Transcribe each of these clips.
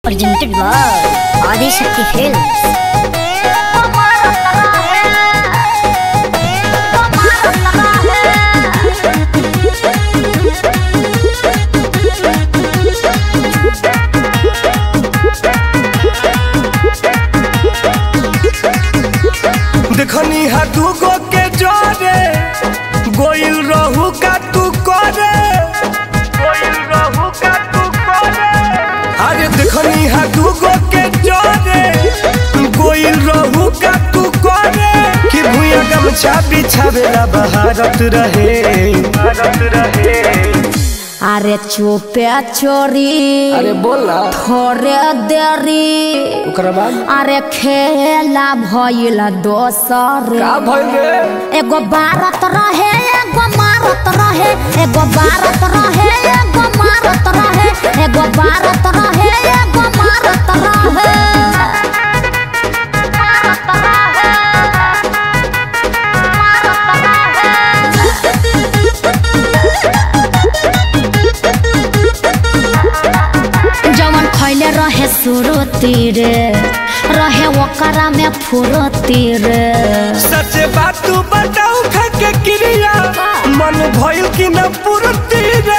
presented by Adi Shakti Films. देखनी हा दूगो के जोरे गोइल रहू का तू करे गोइल रहू का तू करे अरे देखनी हा दूगो के जोरे गोइल रहू का तू करे कि भुइया गमछा बिछावेला बहारत रहे भारत रहे अरे चुपे चोरी अरे बोल ना थोड़े देरी ओकरा बाद अरे खेला भइल दोसर का भइल रे एगो बारत रहे एगो मारत रहे एगो बारत रहे एगो मारत रहे एगो बारत रहे एगो मारत रहे जवन खैले रहे सुरती रे रहे ओकरा में फुरती रे सच बात तू बताऊ खाके क्रिया मन भइल कि न पूर्ति रे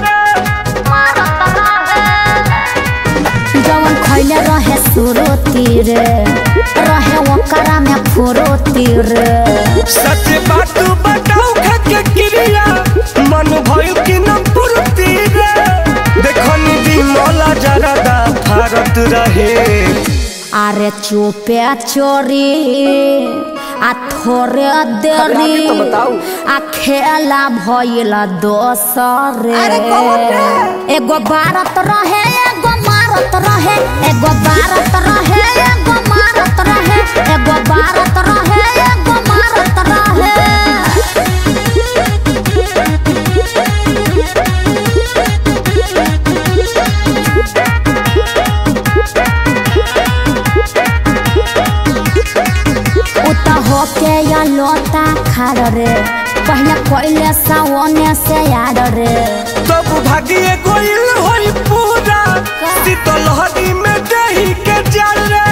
जवन खैले रहे सुरती रे रहे ओकरा में फुरती रे सच बात तू बताऊ खाके क्रिया मन भइल कि न पूर्ति रे देखनी बिमला जरदा भारत रहे अरे चुपे चोरी आ थोड़े अरे आगे देरी तो बताऊ। आ खेला भइल दोसर एगो बारत रहे एगो मारत रहे एगो बारत रहे एगो मारत रहे एगो बारत रहे एगो मारत रहे उता होके या लोता खाड़ रे पहले कोइले सावने से यार रे तब भागिए गोइल होई पूरा शीतल हरी में दही के जल रे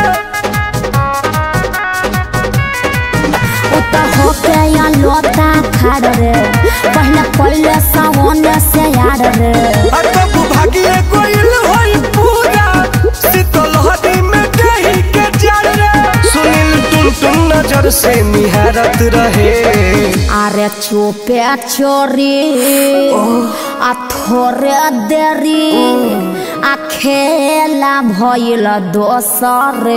उता होके या लोता खाड़ रे पहले कोइले सावने से यार रे तब भागिए गोइल होई पूरा शीतल हरी में दही के जल रे सुनील टुन टुन नजर से निहारत रहे अरे चुपे चोरी आ थोड़े देरी आ खेला भइल दोसर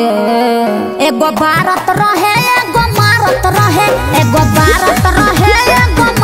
एगो बारत रहे एगो मारत रहे एगो बारत रहे एगो